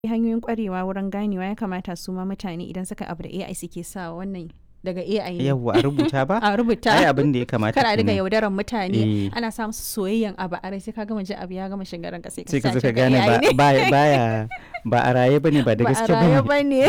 hanyoyin kwarewa wurin ganewa ya kamata su ma mutane idan suka abu da AI suke sa wannan daga AI ne yawwa a rubuta ba a rubuta ai abin da ya kamata kar a diga kenan. yaudaran mutane Eh. ana sa musu soyayyen abu a rai sai ka gama ji abu ya gama shiga ranka sai ka sai ka zo sace ka ga gane AI ba ne. baya baya ba a raye bane ba da ba a gaske raye bane ba ne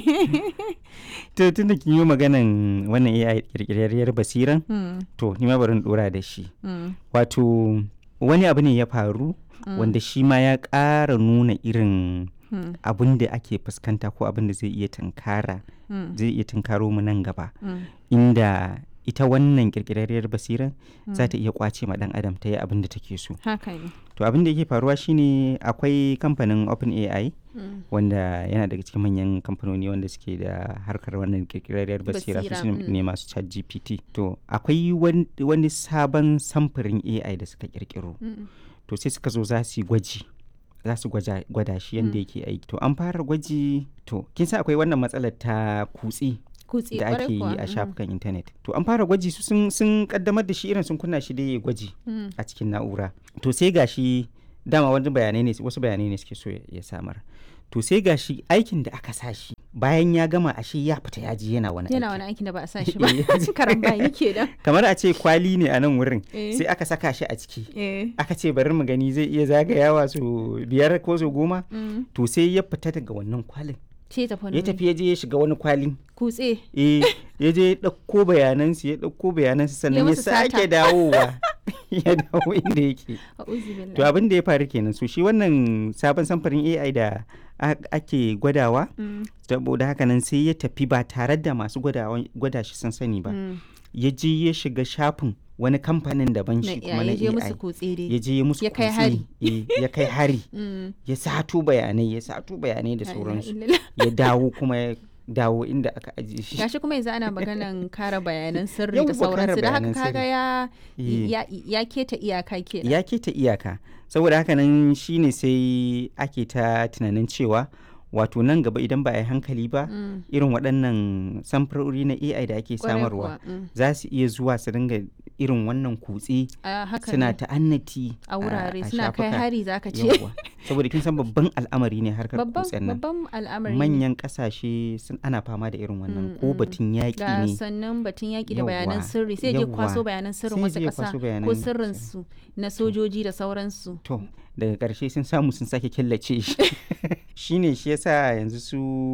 to tun da kin yi maganan wannan AI kirkirarriyar basiran Hmm, to ni ma bari in dora da shi hmm, wato wani abu ne ya faru wanda shi ma ya ƙara nuna irin hmm, abin da ake fuskanta ko abin da zai iya tunkara hmm, zai iya tunkaro mu nan gaba hmm, inda ita wannan kirkirarriyar basiran za ta iya kwace ma dan adam ta yi abin da take so haka ne to abin da yake faruwa shine akwai kamfanin OpenAI Hmm, wanda yana daga cikin manyan kamfanoni wanda suke da harkar wannan kirkirarriyar basira su Basira, su mm. ne masu chat gpt to akwai wan- wani sabon samfurin ai da suka kirkiro hmm, to sai suka zo za su yi gwaji za su gwaja- gwada shi yadda yake aiki to an fara gwaji to kin san akwai wannan matsalar ta kutse kutse da kwarai ake yi kuwa, a hmm, shafukan intanet to an fara gwaji su sun, sun kaddamar da shi irin sun kunna shi da ya gwaji hmm, a cikin na'ura to sai gashi dama wani bayanai ne wasu bayanai ne suke so ya- ya samar to sai gashi aikin da aka sa shi bayan ya gama ashe ya fita ya ji yana wani yana aiki wani aikin da ba a sa shi ba Eh. karan bani kenan kamar a ce kwali ne a nan wurin Eh. sai aka saka shi a ciki eh aka ce bari mu gani zai iya zagayawa su biyar ko su goma hmm, to sai ya fita daga wannan kwalin ce tafi wani ya wuri. tafi ya je ya shiga wani kwalin kutse eh ya je ya ɗauko bayanansu ya ɗauko bayanansu sannan ya musu sata. sake dawowa ya dawo inda yake a'udhu billahi. to abin da ya faru kenan so shi wannan sabon samfarin AI da a- ake gwadawa Hmm, saboda haka nan sai ya tafi ba tare da masu gwadawa- gwada shi sun sani ba hmm, ya je ya shiga shafin wani kamfanin daban na shi kuma na ya je musu AI kutse ya dai je ya musu Ya kai kutse, hari. eh, ya kai hari Hmm, ya sato bayanai ya sato bayanai da la ilaha sauransu illallah. ya dawo kuma ya dawo inda aka ajiye shi gashi kuma yanzu ana maganan kare bayanan sirri Yawwa, da kare sauransu da haka bayanan kaga sirri. ya Eh. ya ya keta iyaka kenan ya keta iyaka saboda haka nan shine sai ake ta tunanin cewa wato nan gaba idan ba a yi hankali ba Mm, irin waɗannan samfurori na AI da ake kwarai samarwa kuwa, mm. za su iya zuwa su dinga irin wannan kutse a haka suna ne ta'annati a wurare a suna kai shafuka. hari zaka ce Yawwa. saboda kin san babban al'amari ne harkar babban kutsen nan babban al'amari ne. manyan ƙasashe sun ana fama da irin wannan Mm, ko mm. batun yaƙi ga ne sannan batun yaƙi da bayanan Yawwa, sirri sai je yawwa. kwaso bayanan sirrin Sai wasu je ya ƙasa kwaso ko bayanan sirrinsu na sojoji da sauransu to daga ƙarshe sun samu sun sake killace shi shine shi yasa yanzu su